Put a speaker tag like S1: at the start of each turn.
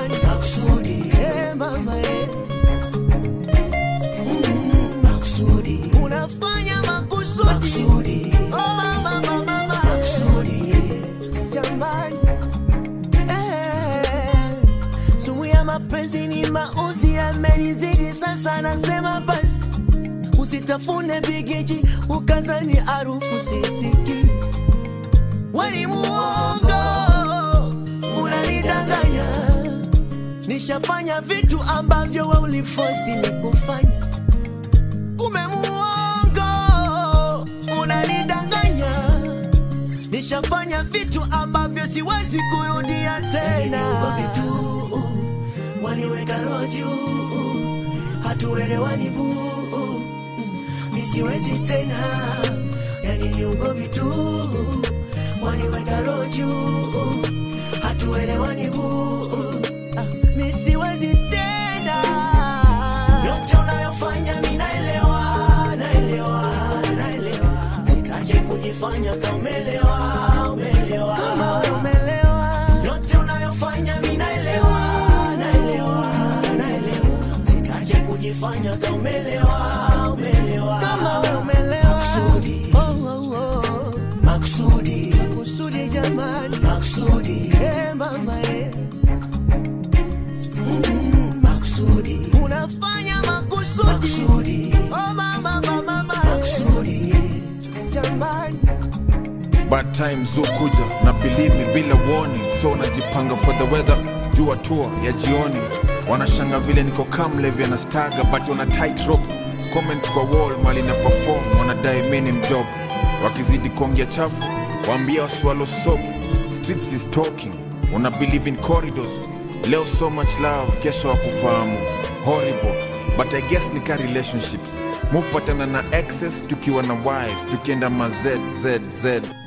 S1: jamani, makusudi eh, mama eh. Mm, makusudi unafanya makusudi, makusudi. Oh, mama, mama, mama, makusudi jamani eh. Sumu ya mapenzi ni mauzi yamenizidi sasa, nasema basi usitafune vigeji ukazani harufu sisiki. Weni muongo, unanidanganya. Nishafanya vitu ambavyo we ulifosi ni kufanya. Kume muongo, unanidanganya. Nishafanya vitu ambavyo siwezi kurudia tena. vitu waniweka roho juu, hatuelewani buu nisiwezi tena, yani ni ugomvi tu, waniweka roho juu, hatuelewani buu, ah, nisiwezi tena. Yote unayofanya mi naelewa, naelewa, naelewa, sitaki kujifanya kama umeelewa, umeelewa, kama umeelewa. Yote unayofanya mi naelewa, naelewa, naelewa, sitaki kujifanya kama umeelewa, umeelewa, kama umeelewa. Makusudi, oh, oh, oh. Makusudi, makusudi jamani, makusudi, eh, mama eh. Mm, makusudi unafanya makusudi, makusudi. Oh, mama, mama, mama, makusudi jamani
S2: bad times hukuja na believe me bila warning so najipanga for the weather jua tour ya jioni wanashanga vile niko kamlevi na staga but wana tight rope comments kwa wall mali na perform wanadai mini mjob wakizidi kuongea chafu waambia waswalo soap streets is talking wana believe in corridors leo so much love kesho wakufahamu horrible but i guess ni ka relationships mupatana na excess tukiwa na wise tukienda ma zzz